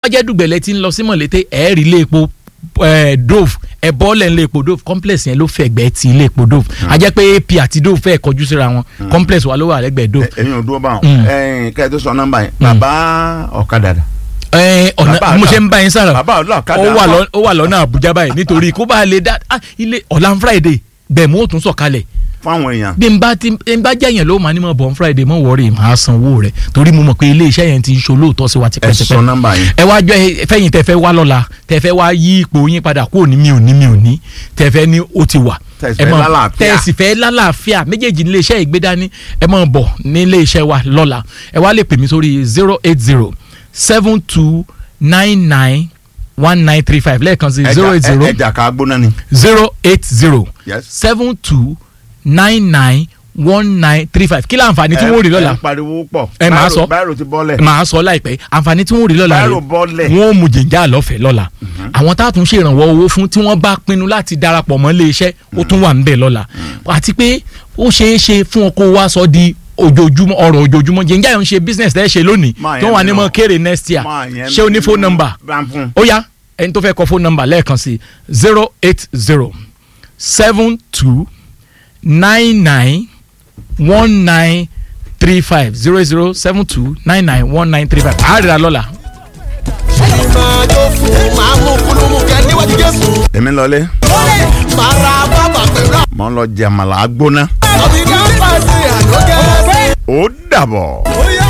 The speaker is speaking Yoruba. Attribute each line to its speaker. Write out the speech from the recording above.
Speaker 1: jẹ́ dùgbẹ̀lẹ̀ tí ń lọ sí mọ̀lété ẹ̀ẹ́rì ilé epo eh, dove ẹ bọ́ọ̀lẹ̀ ilé epo dove complex yẹn ló fẹ̀gbẹ́ ti ilé epo dove a jẹ́ pé ap àti dove fẹ́ kọjú síra wọn complex wa ló wà lẹ́gbẹ̀ẹ́ dove
Speaker 2: ẹ̀yin ò dúró bá wọn
Speaker 1: Mm.
Speaker 2: ẹ̀yin kẹ́ ẹ tó sọ nọ́mbà yẹn bàbá ọ̀kadà dà
Speaker 1: ẹ ọ̀nà
Speaker 2: Bàbá
Speaker 1: mo
Speaker 2: ọ̀la-
Speaker 1: ṣe ń bá yín sára
Speaker 2: bàbá ọlọ́ọ̀kadà
Speaker 1: ó wà lọ- ó wà lọ́nà àbújá báyìí nítorí kó bá lè dá ah, ilé ọ̀la friday bẹ́ẹ̀ mo tún sọ̀kalẹ̀
Speaker 2: fáwọn èèyàn
Speaker 1: bí n bá ti n bá jẹ́yàn ló máa ní mọ̀ bọ̀ friday mọ̀ wọ́ọ̀rì máa sanwó rẹ̀ torí mo mọ̀ pé ilé iṣẹ́ yẹn ti ń ṣolóòótọ́ sí wa
Speaker 2: ẹ sọ
Speaker 1: tipẹ́tipẹ́
Speaker 2: nọ́mbà yẹn
Speaker 1: ẹ wá jọ ẹ- fẹ́yìn tẹ́ fẹ́ wá lọ́la tẹ́ fẹ́ wá yí ipò yín padà kúrò ní mi ò ní mi ò ní tẹ́ fẹ́ ní ó ti wà
Speaker 2: Tẹ́ sì
Speaker 1: ẹ
Speaker 2: fẹ́
Speaker 1: mọ̀-
Speaker 2: lálàáfíà.
Speaker 1: tẹ́ sì fẹ́ lálàáfíà méjèèjì nílé iṣẹ́ ìgbédání ẹ máa bọ̀ nílé iṣẹ́ wa lọ́la ẹ wá lè pè mí sórí zero eight zero seven two nine nine one nine three five lẹ́ẹ̀kan sí zero eight zero
Speaker 2: ẹja ká gbóná ni
Speaker 1: zero eight zero
Speaker 2: Yes.
Speaker 1: seven two nine nine one nine three five kí láǹfààní tí wọ́n rí lọ́la
Speaker 2: ẹ ń pariwo pọ̀
Speaker 1: Ẹ máa
Speaker 2: Báírò-
Speaker 1: sọ.
Speaker 2: báírò ti bọ́lẹ̀
Speaker 1: màá sọ láìpẹ́ àǹfààní tí wọ́n rí lọ́la
Speaker 2: báírò bọ́lẹ̀
Speaker 1: wọ́n ó mu jìnjà lọ́fẹ̀ẹ́ lọ́la àwọn tá a tún ṣèrànwọ́ owó fún tí wọ́n bá pinnu láti darapọ̀ mọ́ ilé iṣẹ́ ó tún wà níbẹ̀ lọ́la àti pé ó ṣeé ṣe fún ọkọ̀ wa sọ di ojoojúmọ́ ọ̀rọ̀ ojoojúmọ́ jìnjà yẹn ń ṣe business tẹ́ ṣe lónìí
Speaker 2: Máa
Speaker 1: tí wọ́n
Speaker 2: yẹn
Speaker 1: wà ní
Speaker 2: mi
Speaker 1: mọ́
Speaker 2: náà.
Speaker 1: kéré next year
Speaker 2: Máa yẹn
Speaker 1: ṣé o ní
Speaker 2: mi
Speaker 1: phone
Speaker 2: náà.
Speaker 1: number
Speaker 2: bá ń fún
Speaker 1: ó yá ẹni tó fẹ́ kọ phone number lẹ́ẹ̀kan sí zero eight zero seven two nine nine one nine three five zero zero seven two nine nine one nine three five àárẹ̀ lọ́la.
Speaker 3: ẹni máa jó fún máa mú kúlùmù kẹ níwájú jésù.
Speaker 2: èmi lọlé
Speaker 3: máa ra bàbà pẹ̀lú
Speaker 2: mọ́ ń lọ jẹ̀mọ̀lá gbóná
Speaker 3: àbí ká pàṣẹ àlókẹ́.
Speaker 2: ó dàbọ̀.
Speaker 3: ó yá